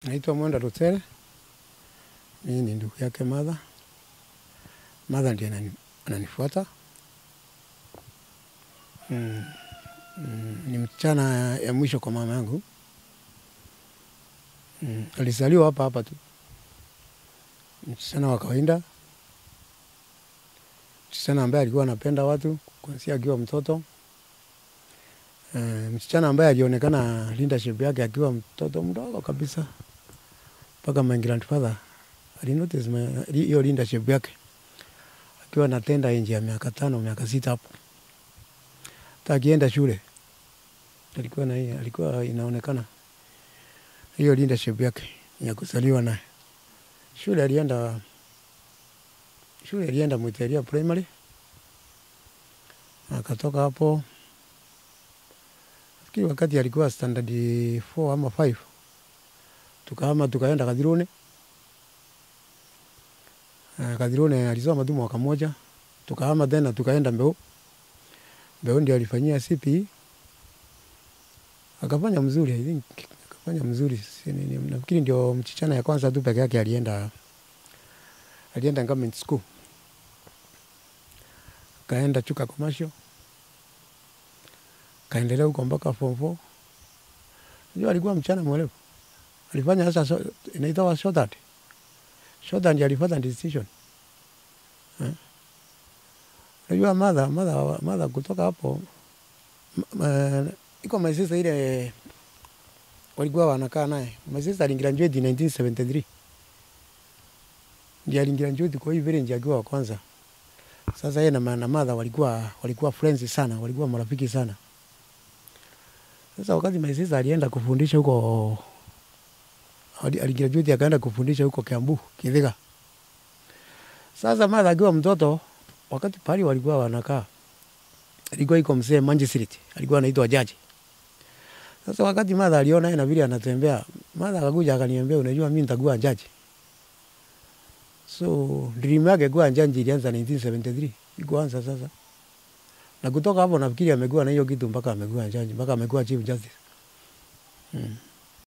Naitwa Mwenda Rutere, mimi ni ndugu yake Martha. Martha ndiye anani- ananifuata. Mm, mm, ni msichana ya mwisho kwa mama yangu. Mm, alizaliwa hapa hapa tu, msichana wa kawaida, msichana ambaye alikuwa anapenda watu kuanzia akiwa mtoto. Uh, msichana ambaye alionekana leadership yake akiwa mtoto mdogo kabisa mpaka my grandfather alinotice my- hiyo leadership yake akiwa anatenda nje ya miaka tano miaka sita hapo, hata akienda shule alikuwa na hiyo, alikuwa inaonekana hiyo leadership yake ya kuzaliwa naye. Shule alienda shule alienda Mwiteria primary, akatoka hapo nafikiri wakati alikuwa standard 4 ama 5 tukahama tukaenda Kathirune. Uh, Kathirune alisoma tu mwaka moja, tukahama tena tukaenda Mbeu. Mbeu ndio alifanyia CPE akafanya mzuri, I think akafanya mzuri. Si- ni- ni- Nafikiri ndio mchichana ya kwanza tu peke yake alienda alienda government school, kaenda Chuka commercial, kaendelea huko mpaka form 4. Unajua alikuwa mchana mwelevu alifanya sasa so, inaitwa shorthand. Shorthand alifuata decision. Eh. Unajua mother mother mother kutoka hapo m- m- iko my sister ile walikuwa wanakaa naye. My sister aligraduate in 1973. Ndiye aligraduate kwa hii village akiwa wa kwanza. Sasa yeye na ma- na mother walikuwa walikuwa friends sana, walikuwa marafiki sana. Sasa wakati my sister alienda kufundisha huko ali- aligraduate akaenda kufundisha huko Kiambu, Kithiga. Sasa mara akiwa mtoto, wakati pale walikuwa wanakaa, alikuwa iko mzee Manji Street, alikuwa anaitwa Jaji. Sasa wakati mara aliona yeye na vile anatembea, mara akakuja akaniambia, unajua mimi nitakuwa jaji. So dream yake kuwa jaji ilianza 1973, ikuanza sasa. Na kutoka hapo nafikiri amekuwa na hiyo kitu mpaka amekuwa jaji, mpaka amekuwa chief justice. Mm.